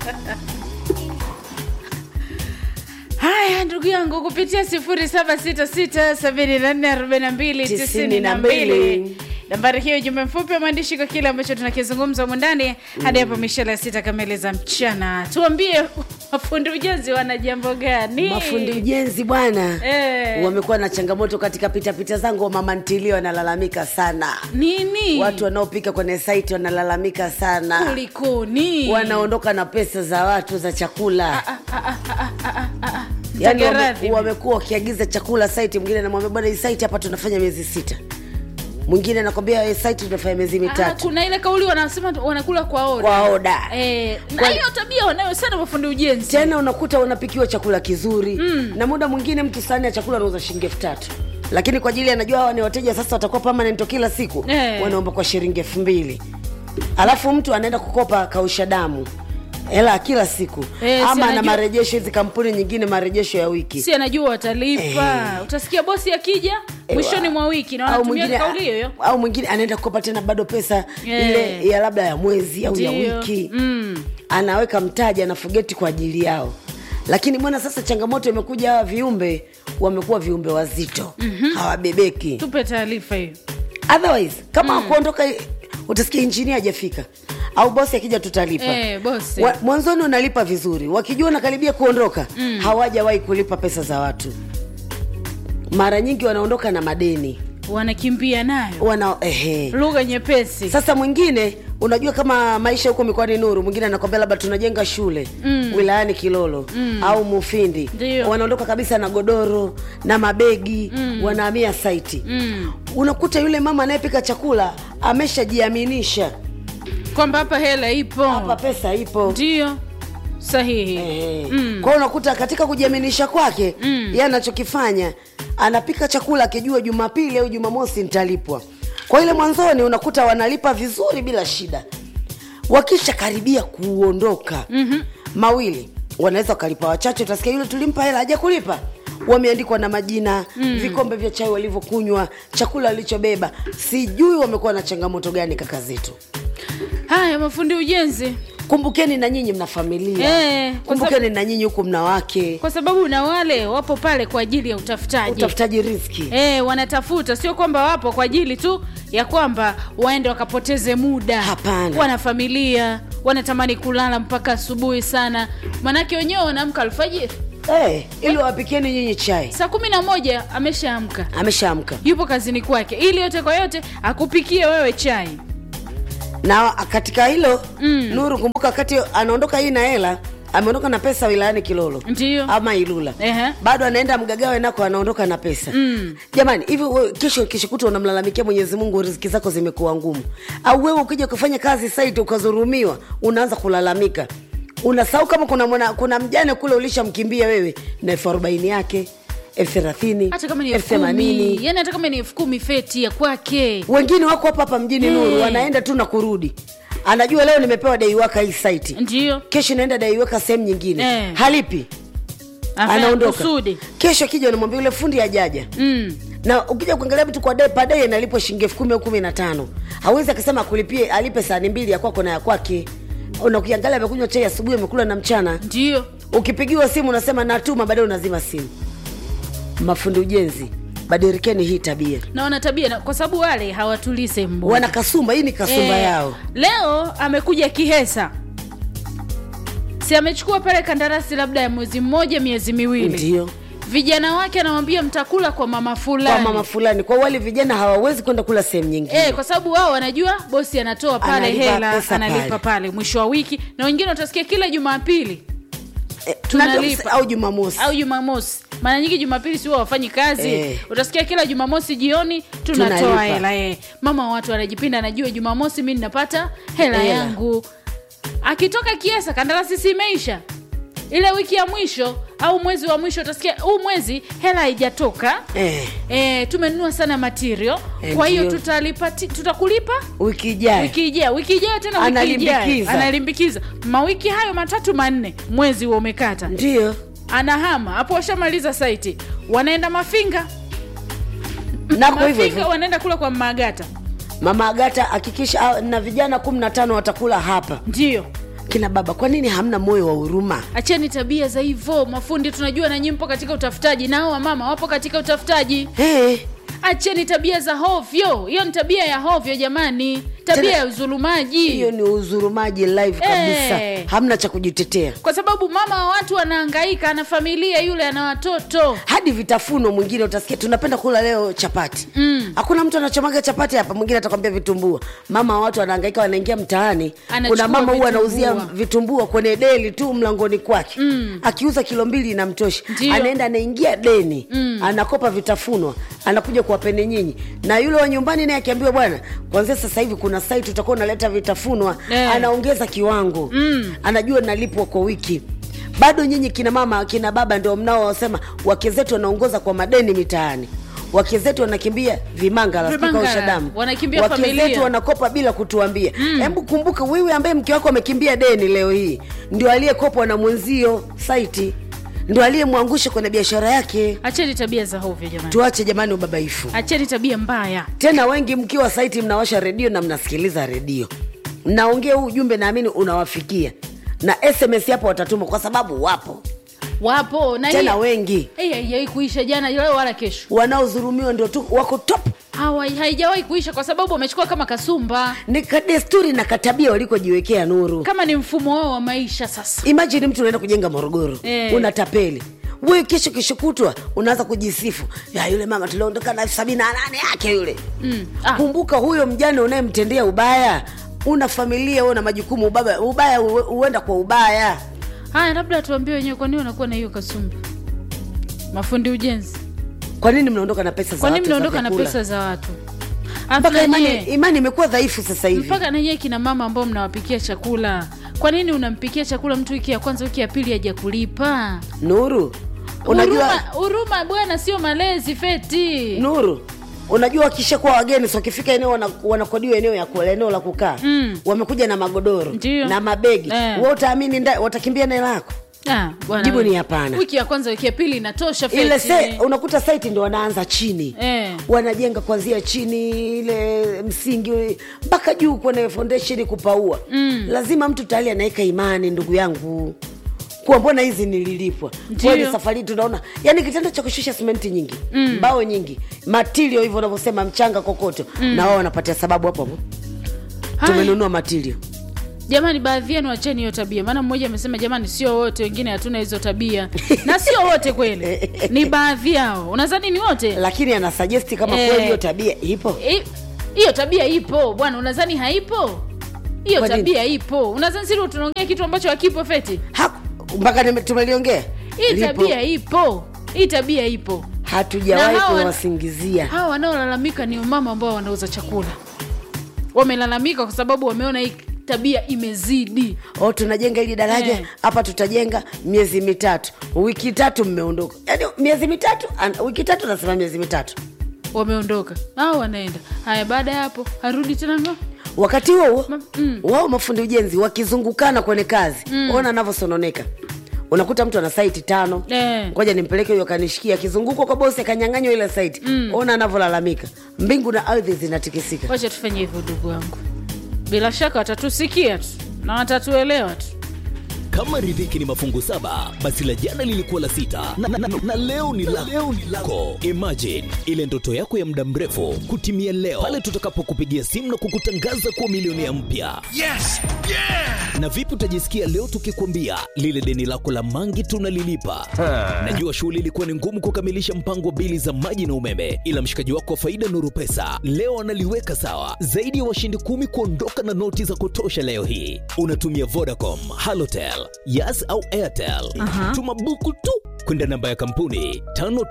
haya ndugu yangu kupitia 0766744292 nambari hiyo jumbe mfupi wa maandishi kwa kile ambacho tunakizungumza humu ndani hadi hapo mishale ya sita kamili za mchana tuambie mafundi ujenzi wana jambo gani mafundi ujenzi bwana Eh. wamekuwa na changamoto katika pitapita zangu mama ntilio wanalalamika sana nini watu wanaopika kwenye saiti wanalalamika sana kulikoni wanaondoka na pesa za watu za chakula Mtake yani wame, radhi. wamekuwa wakiagiza chakula saiti mwingine anamwambia bwana hii saiti hapa tunafanya miezi sita mwingine anakwambia hii saiti tunafanya miezi Ah, mitatu kuna ile kauli wanasema wanakula kwa oda kwa oda Eh, na Kwa- hiyo tabia wanayo sana mafundi ujenzi tena unakuta unapikiwa chakula kizuri mm. na muda mwingine mtu sahani ya chakula anauza shilingi elfu tatu lakini kwa ajili anajua hawa ni wateja sasa watakuwa permanent kila siku Eh. wanaomba kwa shilingi elfu mbili alafu mtu anaenda kukopa kausha damu hela ya kila siku Eh, si ama na anajua- marejesho hizi kampuni nyingine marejesho ya wiki si anajua watalipa utasikia bosi akija mwishoni mwa wiki na au wanatumia mwingine kauli hiyo au mwingine anaenda kukopa tena bado pesa Eh. ile ya labda ya mwezi au ya Ndio. wiki Mm. anaweka mtaji anafugeti kwa ajili yao lakini bwana sasa changamoto imekuja hawa viumbe wamekuwa viumbe wazito mm-hmm. hawabebeki tupe taarifa hiyo otherwise kama mm. kuondoka utasikia injinia hajafika au bosi akija tutalipa Eh, bosi. Wa- mwanzoni unalipa vizuri wakijua unakaribia kuondoka mm. hawajawahi kulipa pesa za watu mara nyingi wanaondoka na madeni wanakimbia nayo wana ehe. lugha nyepesi sasa mwingine unajua kama maisha huko mikoani nuru mwingine anakwambia labda tunajenga shule mm. wilayani kilolo mm. au mufindi Ndio. wanaondoka kabisa na godoro na mabegi mm. wanahamia saiti mm. unakuta yule mama anayepika chakula ameshajiaminisha kwamba hapa hela ipo hapa pesa ipo ndio sahihi Eh. Mm. kwa hiyo unakuta katika kujiaminisha kwake mm. ye anachokifanya anapika chakula akijua jumapili au jumamosi nitalipwa kwa ile mwanzoni unakuta wanalipa vizuri bila shida wakisha karibia kuondoka mm-hmm. mawili wanaweza wakalipa wachache utasikia yule tulimpa hela haja kulipa wameandikwa na majina mm. vikombe vya chai walivyokunywa chakula walichobeba sijui wamekuwa na changamoto gani kaka zetu haya mafundi ujenzi kumbukeni na nyinyi mna familia Eh, kwa kumbukeni na nyinyi huku mna wake kwa sababu na wale wapo pale kwa ajili ya utafutaji utafutaji riski E, wanatafuta sio kwamba wapo kwa ajili tu ya kwamba waende wakapoteze muda Hapana. wana familia wanatamani kulala mpaka asubuhi sana manake wenyewe wanaamka alfajiri hey, ili wapikieni nyinyi chai saa kumi na moja ameshaamka ameshaamka yupo kazini kwake ili yote kwa yote akupikie wewe chai na katika hilo mm. nuru kumbuka wakati anaondoka hii na hela ameondoka na pesa wilayani kilolo Ndiyo. ama ilula Ehe. bado anaenda mgagawe nako anaondoka na pesa mm. jamani hivi wewe kesho kesho kuta unamlalamikia mwenyezi mungu riziki zako zimekuwa ngumu au wewe ukija kufanya kazi saiti ukazurumiwa unaanza kulalamika unasahau kama kuna mwana, kuna mjane kule ulishamkimbia wewe na elfu arobaini yake elfu thelathini hata kama ni elfu elfu kumi themanini yani hata kama ni elfu kumi feti ya kwake wengine wako hapa hapa mjini Eh. nuru wanaenda tu na kurudi anajua leo nimepewa daiwaka hii saiti ndio kesho naenda daiweka sehemu nyingine Eh. halipi Afanya anaondoka kusudi kesho akija unamwambia yule fundi ajaja mm. na ukija kuangalia vitu kwa dai padai analipwa shilingi elfu kumi au kumi na tano hawezi akasema akulipie alipe sahani mbili ya kwako na ya kwake na ukiangalia amekunywa chai asubuhi amekula na mchana ndio ukipigiwa simu unasema natuma baadaye unazima simu mafundi ujenzi badirikeni hii tabia na wana tabia na- kwa sababu wale hawatulii sehemu moja. wana kasumba hii ni kasumba Eh, yao leo amekuja kihesa si amechukua pale kandarasi labda ya mwezi mmoja miezi miwili ndio vijana wake anamwambia mtakula kwa mama kwa fulani mama fulani kwa wale vijana hawawezi kwenda kula sehemu nyingine Eh, kwa sababu wao wanajua bosi anatoa pale Analipa hela pesa analipa pale. pale. mwisho wa wiki na wengine utasikia kila jumapili Eh, tunalipa. na- au jumamosi au jumamosi mara nyingi jumapili si huwa wafanyi kazi Eh. utasikia kila jumamosi jioni tunatoa Tunalipa. hela eh. mama wa watu anajipinda anajua jumamosi mi ninapata hela Hela. yangu akitoka kiesa kandarasi si imeisha ile wiki ya mwisho au mwezi wa mwisho utasikia huu mwezi hela haijatoka eh, e, tumenunua sana material Eh, kwa hiyo ndio. tutalipa ti- tutakulipa wiki ijayo wiki ijayo wiki ijayo tena wiki Analimbikiza. ijayo analimbikiza mawiki hayo matatu manne mwezi huo umekata ndio anahama hapo washamaliza saiti wanaenda mafinga nako hivyo mafinga hivyo wanaenda kula kwa magata mama agata hakikisha ah, na vijana kumi na tano watakula hapa ndio kina baba kwa nini hamna moyo wa huruma acheni tabia za hivyo mafundi tunajua nanyi mpo katika utafutaji nao wamama wapo katika utafutaji hey, acheni tabia za hovyo hiyo ni tabia ya hovyo jamani tabia Tena- ya uzulumaji hiyo ni uzurumaji live kabisa Eh. hamna cha kujitetea kwa sababu mama wa watu anahangaika ana familia yule ana watoto hadi vitafuno mwingine utasikia tunapenda kula leo chapati mm. hakuna mtu anachomaga chapati hapa mwingine atakwambia vitumbua mama wa watu wanahangaika wanaingia mtaani Anachukua kuna mama huwa anauzia vitumbua. vitumbua kwenye deli tu mlangoni kwake mm. akiuza kilo mbili inamtosha Ndio. anaenda anaingia deni mm. anakopa vitafunwa anakuja kuwapene nyinyi na yule wa nyumbani naye akiambiwa bwana kwanzia sasa hivi kuna site utakuwa unaleta vitafunwa Eh. anaongeza kiwango mm. anajua nalipwa kwa wiki bado nyinyi kina mama kina baba ndio mnaosema wake zetu wanaongoza kwa madeni mitaani wake zetu wanakimbia vimangala sijui Vimangala, kausha damu wanakimbia wake familia. zetu wanakopa bila kutuambia hebu kumbuka wewe ambaye mke wako amekimbia deni leo hii ndio aliyekopwa na mwenzio saiti ndio aliyemwangusha kwenye biashara yake acheni tabia za hovyo jamani tuache jamani ubabaifu acheni tabia mbaya tena wengi mkiwa saiti mnawasha redio na mnasikiliza redio mnaongea huu ujumbe naamini unawafikia na sms hapo watatuma kwa sababu wapo wapo na tena hii- wengi hii haijawahi kuisha jana leo wala kesho wanaodhurumiwa ndio tu wako top Hawa- haijawahi kuisha kwa sababu wamechukua kama kasumba ni kadesturi na katabia walikojiwekea nuru kama ni mfumo wao wa maisha sasa imajini mtu unaenda kujenga morogoro Eh. unatapeli wewe kesho kesho kutwa unaanza kujisifu ya yule mama tuliondoka na elfu sabini na nane yake yule mm. ah, kumbuka huyo mjane unayemtendea ubaya una familia una majukumu ubaya, ubaya hu- huenda kwa ubaya haya labda tuambie wenyewe kwa nini wanakuwa na hiyo kasumba mafundi ujenzi kwa nini mnaondoka na pesa za kwa nini watu za mnaondoka na vyakula? pesa za watu mpaka Alafu imani, nanyewe- imani imekuwa dhaifu sasa hivi mpaka nanyewe kina mama ambao mnawapikia chakula kwa nini unampikia chakula mtu wiki ya kwanza wiki ya pili haja kulipa nuru unajua huruma huruma bwana sio malezi feti nuru unajua wakishakuwa wageni so wakifika eneo wana- wanakodiwa eneo ya kula eneo la kukaa Mm. wamekuja na magodoro Ndio. na mabegi Eh. we utaamini nda- watakimbia neno lako Ah, bwana Jibu wewe. ni hapana. wiki ya kwanza wiki ya pili inatosha feti. ile se, unakuta site ndo wanaanza chini Eh. wanajenga kuanzia chini ile msingi mpaka juu kwenye foundation kupaua mm. lazima mtu tayari anaweka imani ndugu yangu kuwa mbona hizi nililipwa Ndio. kweli safari hii tunaona yani kitendo cha kushusha simenti nyingi mm. mbao nyingi matilio hivyo unavyosema mchanga kokoto mm. na wao wanapatia sababu hapo hapo Haya. tumenunua matilio jamani baadhi yenu acheni hiyo tabia maana mmoja amesema jamani sio wote wengine hatuna hizo tabia na sio wote kweli ni baadhi yao unadhani ni wote lakini anasajesti kama Eh. kweli hiyo tabia ipo I- hiyo tabia ipo bwana unadhani haipo hiyo Kwa nini? tabia ipo unadhani sisi tunaongea kitu ambacho hakipo feti Ha- mpaka nime- tumeliongea hii Lipo. tabia ipo hii tabia ipo hatujawahi Na hawa- kuwasingizia hawa wanaolalamika ni mama ambao wanauza chakula wamelalamika kwa sababu wameona hii tabia imezidi o tunajenga hili daraja Eh. hapa tutajenga miezi mitatu wiki tatu mmeondoka yaani miezi mitatu an- wiki tatu nasema miezi mitatu wameondoka au wanaenda haya baada ya hapo arudi tena ngo wakati huo huo Ma- mm. wao mafundi ujenzi wakizungukana kwenye kazi ona anavyosononeka unakuta mtu ana saiti tano Eh. ngoja nimpeleke huyo kanishikia akizungukwa kwa bosi akanyang'anywa ile saiti ona anavyolalamika mbingu na ardhi zinatikisika wacha tufanye hivyo ndugu wangu bila shaka watatusikia tu na watatuelewa tu kama riziki ni mafungu saba basi la jana lilikuwa la sita na, na, na, na leo ni la leo ni lako imagine ile ndoto yako ya muda mrefu kutimia leo pale tutakapokupigia simu na kukutangaza kuwa milionea mpya Yes! Yeah! na vipi utajisikia leo tukikwambia lile deni lako la mangi tunalilipa najua shughuli ilikuwa ni ngumu kukamilisha mpango wa bili za maji na umeme ila mshikaji wako wa faida nuru pesa leo analiweka sawa zaidi ya washindi kumi kuondoka na noti za kutosha leo hii unatumia vodacom halotel yas au airtel tuma buku tu kwenda namba ya kampuni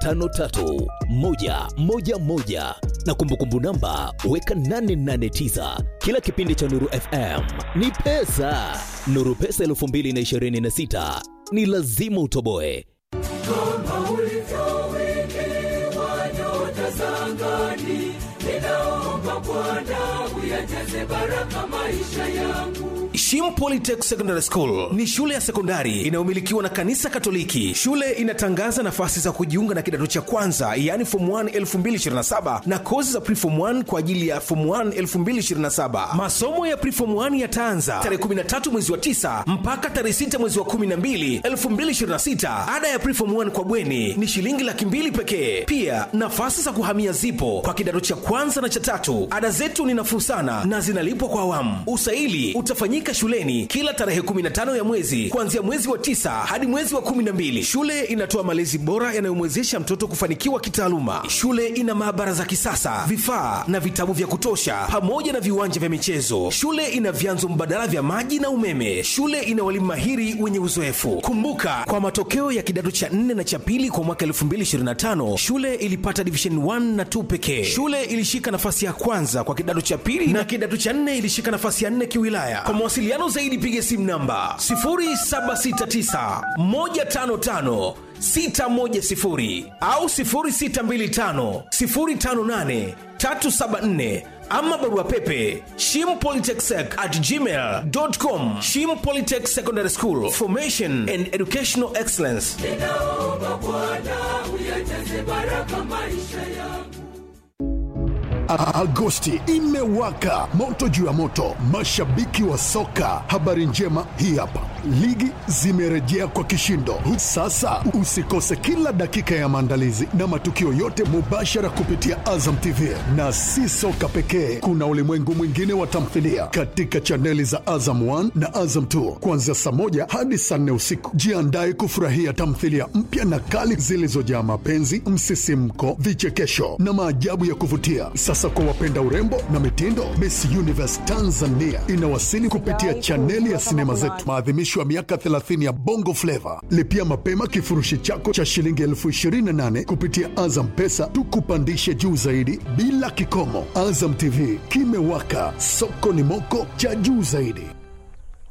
553111 na kumbukumbu namba weka 889 kila kipindi cha nuru fm ni pesa nuru pesa 226 ni lazima utoboe Kama ulivyowekewa nyota za angani, ninaomba Bwana uyajaze baraka maisha yangu. Shim Polytech Secondary School ni shule ya sekondari inayomilikiwa na kanisa Katoliki. Shule inatangaza nafasi za kujiunga na kidato cha kwanza, yaani form 1 2027 na kozi za preform 1 kwa ajili ya form 1 2027. Masomo ya preform 1 yataanza tarehe 13 mwezi wa 9 mpaka tarehe 6 mwezi wa 12 2026. Ada ya preform 1 kwa bweni ni shilingi laki mbili pekee. Pia nafasi za kuhamia zipo kwa kidato cha kwanza na cha tatu. Ada zetu ni nafuu sana na zinalipwa kwa awamu. Usaili utafanyika shuleni kila tarehe 15 ya mwezi kuanzia mwezi wa tisa hadi mwezi wa 12. Shule inatoa malezi bora yanayomwezesha mtoto kufanikiwa kitaaluma. Shule ina maabara za kisasa, vifaa na vitabu vya kutosha, pamoja na viwanja vya michezo. Shule ina vyanzo mbadala vya maji na umeme. Shule ina walimu mahiri wenye uzoefu. Kumbuka, kwa matokeo ya kidato cha 4 na cha pili kwa mwaka 2025 shule ilipata division 1 na 2 pekee. Shule ilishika nafasi ya kwanza kwa kidato cha pili na kidato cha 4 ilishika nafasi ya 4 kiwilaya. Kwa mawasiliano zaidi piga simu namba 0769 155 610 au 0625 058 374 ama barua pepe shimpolytechsec at gmail.com shim polytech secondary school formation and educational excellence ninaomba Bwana uyajaze baraka maisha yangu. A- Agosti imewaka moto juu ya moto, mashabiki wa soka. Habari njema hii hapa, ligi zimerejea kwa kishindo. Sasa usikose kila dakika ya maandalizi na matukio yote mubashara kupitia Azam TV, na si soka pekee, kuna ulimwengu mwingine wa tamthilia katika chaneli za Azam 1 na Azam 2 kuanzia saa moja hadi saa nne usiku. Jiandae kufurahia tamthilia mpya na kali zilizojaa mapenzi, msisimko, vichekesho na maajabu ya kuvutia. Sasa kwa wapenda urembo na mitindo, Miss Universe Tanzania inawasili kupitia chaneli ya sinema zetu, maadhimisho ya miaka 30 ya Bongo Flava. Lipia mapema kifurushi chako cha shilingi elfu 28 kupitia Azam Pesa, tukupandishe juu zaidi bila kikomo. Azam TV kimewaka, soko ni moko cha juu zaidi.